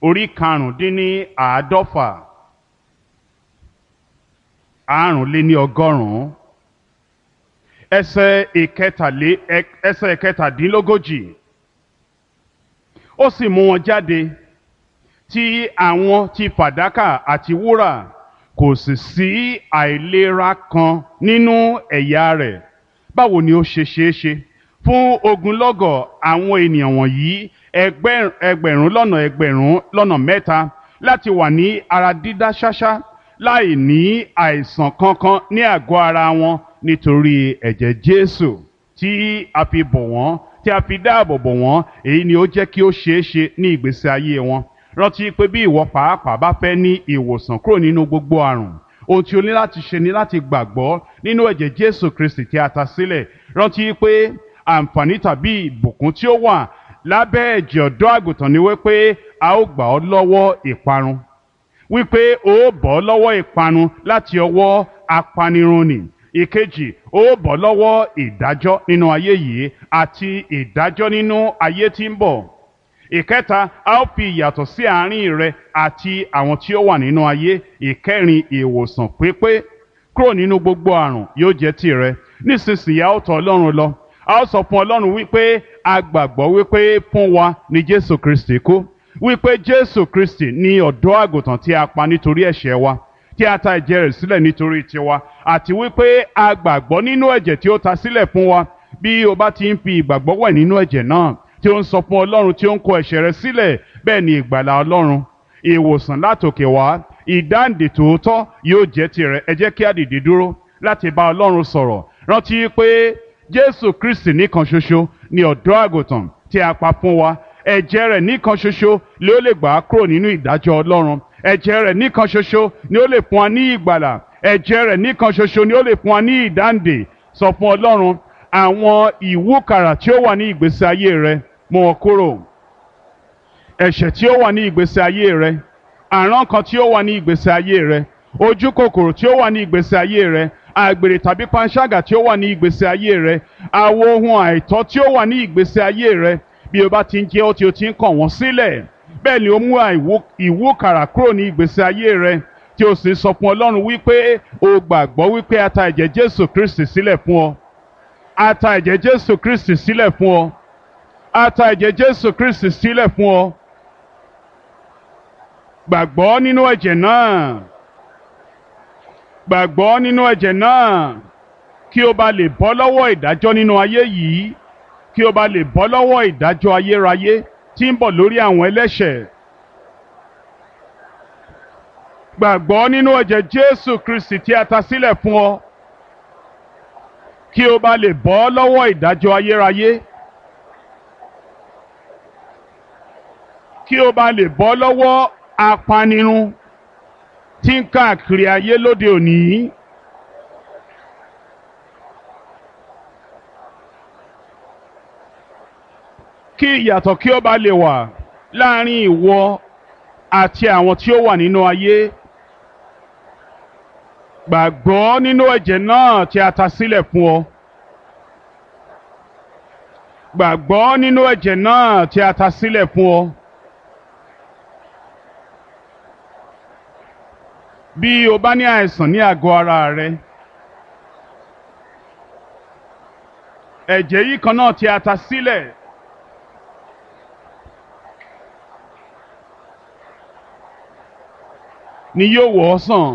orí karùndínní àádọ́fà àrùnléní ọgọ́rùn-ún ẹsẹ̀ ìkẹtàlé ẹsẹ̀ ìkẹtàdínlógójì ó sì mú wọn jáde tí àwọn ti fàdákà àti wúrà kò sì sí àìlera kan nínú ẹ̀yà rẹ̀ báwo ni ó ṣe ṣeé ṣe fún ogunlọ́gọ̀ àwọn ènìyàn wọ̀nyí ẹgbẹ̀rún lọ́nà ẹgbẹ̀rún lọ́nà mẹ́ta láti wà ní ara dídá ṣáṣá láì ní àìsàn kankan ní àgọ́ ara wọn nítorí ẹ̀jẹ̀ Jésù tí a fi bọ̀ wọ́n tí a fi dáàbò bò wọ́n èyí ni ó jẹ́ kí ó ṣeé ṣe ní ìgbésí ayé wọn rántí pé bí ìwọ pàápàá bá fẹ́ ní ìwòsàn kúrò nínú gbogbo àrùn ohun tí o ní láti ṣe ni láti gbàgbọ́ nínú ẹ̀jẹ̀ Jésù Kristi tí a ta sílẹ̀ rántí pé àǹfààní tàbí ìbùkún tí ó wà lábẹ́ ẹ̀jẹ̀ ọ̀dọ́ àgùntàn ni wípé a ó gbà ọ́ lọ́wọ́ ìparun wípé o ó bọ́ lọ́wọ́ ìparun láti ọwọ́ apanirun nì ìkejì o ó bọ́ lọ́wọ́ ìdájọ́ nínú ayé yìí àti ìdájọ́ nínú ayé tí ń bọ̀ ìkẹta a ó fi ìyàtọ̀ sí àárín rẹ àti àwọn tí ó wà nínú ayé ìkẹrin ìwòsàn pípé kúrò nínú gbogbo àrùn yóò jẹ́ tìrẹ nísinsìnyí a ó tọ̀ Ọlọ́run lọ a ó sọ fún Ọlọ́run wípé a gbàgbọ́ wípé fún wa ni Jésù Kristi kú wípé Jésù Kristi ni ọ̀dọ́ àgùntàn tí a pa nítorí ẹ̀ṣẹ̀ wa tí a ta ẹ̀jẹ̀ rẹ̀ sílẹ̀ nítorí tiwa àti wípé a gbàgbọ́ nínú ẹ̀jẹ̀ tí ó ta sílẹ̀ fún wa bí o bá ti ń fi ìgbàgbọ́ wẹ̀ nínú ẹ̀jẹ̀ náà tí ó ń sọ fún Ọlọ́run tí ó ń kó ẹ̀ṣẹ̀ rẹ̀ sílẹ̀ bẹ́ẹ̀ ni ìgbàlà Ọlọ́run ìwòsàn látòkè wá ìdáǹdè tòótọ́ yóò jẹ́ tirẹ̀ ẹ jẹ́ kí a dìde dúró láti bá Ọlọ́run sọ̀rọ̀ rántí pé Jésù Kristi nìkan ṣoṣo ni ọ̀dọ́ àgùntàn tí a pa fún wa ẹ̀jẹ̀ rẹ̀ nìkan ṣoṣo ló lè gbà á kúrò nínú ìdájọ́ Ọlọ́run ẹ̀jẹ̀ rẹ̀ nìkan ṣoṣo ni ó lè fún wa ní ìgbàlà ẹ̀jẹ̀ rẹ̀ nìkan ṣoṣo ni ó lè fún wa ní ìdáǹdè sọ fún Ọlọ́run àwọn ìwúkàrà tí ó wà ní ìgbésí ayé rẹ mú wọn kúrò ẹ̀ṣẹ̀ tí ó wà ní ìgbésí ayé rẹ àrán kan tí ó wà ní ìgbésí ayé rẹ ojú kòkòrò tí ó wà ní ìgbésí ayé rẹ àgbèrè tàbí panṣágà tí ó wà ní ìgbésí ayé rẹ àwọn ohun àìtọ́ tí ó wà ní ìgbésí ayé rẹ bí o bá ti ń jẹ́ ó tí o ti ń kàn wọ́n sílẹ̀ bẹ́ẹ̀ ni ó mú ìwúkàrà kúrò ní ìgbésí ayé rẹ tí o sì sọ fún Ọlọ́run wípé o gbàgbọ́ wípé a ta ẹ̀jẹ̀ Jésù Kristi sílẹ̀ fún ọ a ta ẹ̀jẹ̀ Jésù Kristi sílẹ̀ fún ọ a ta ẹ̀jẹ̀ Jésù Kristi sílẹ̀ fún ọ gbàgbọ́ nínú ẹ̀jẹ̀ náà gbàgbọ́ nínú ẹ̀jẹ̀ náà kí o bá lè bọ́ lọ́wọ́ ìdájọ́ nínú ayé yìí kí o bá lè bọ́ lọ́wọ́ ìdájọ́ ayérayé tí ń bọ̀ lórí àwọn ẹlẹ́ṣẹ̀ gbàgbọ́ nínú ẹ̀jẹ̀ Jésù Kristi tí a ta sílẹ̀ fún ọ kí o bá lè bọ́ lọ́wọ́ ìdájọ́ ayérayé kí o bá lè bọ́ lọ́wọ́ apanirun tí ń káàkiri ayé lóde òní. kí ìyàtọ̀ kí ó bá lè wà láàrin ìwọ àti àwọn tí ó wà nínú ayé. gbàgbọ́ nínú ẹ̀jẹ̀ náà tí a ta sílẹ̀ fún ọ. gbàgbọ́ nínú ẹ̀jẹ̀ náà tí a ta sílẹ̀ fún ọ. bí o bá ní àìsàn ní àgọ́ ara rẹ ẹ̀jẹ̀ yìí kan náà tí a ta sílẹ̀ ni yóò wò ọ́ sàn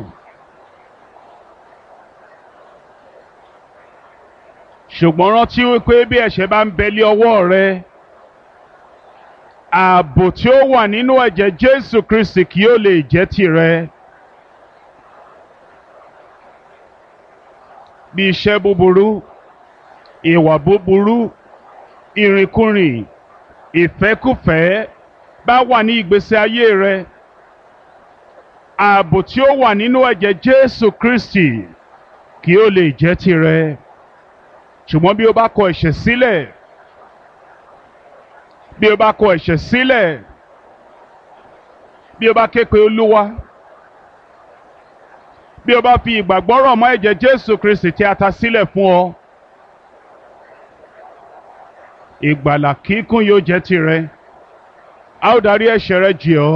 ṣùgbọ́n rántí wípé bí ẹ̀ṣẹ̀ bá ń bẹ̀lẹ̀ ọwọ́ rẹ ààbò tí ó wà nínú ẹ̀jẹ̀ Jésù Kristi kì yóò lè jẹ́ tìrẹ. bí iṣẹ́ búburú ìwà búburú ìrìnkúrìn ìfẹ́kùfẹ́ bá wà ní ìgbésí ayé rẹ ààbò tí ó wà nínú ẹ̀jẹ̀ Jésù Kristi kí ó lè jẹ́ tirẹ̀ ṣùgbọ́n bí o bá kọ ẹ̀ṣẹ̀ sílẹ̀ bí o bá kọ ẹ̀ṣẹ̀ sílẹ̀ bí o bá ké pe Olúwa bí o bá fi ìgbàgbọ́ rọ̀ mọ́ ẹ̀jẹ̀ Jésù Kristi tí a ta sílẹ̀ fún ọ ìgbàlà kíkún yóò jẹ́ tirẹ̀ a ó darí ẹ̀ṣẹ̀ rẹ jì ọ́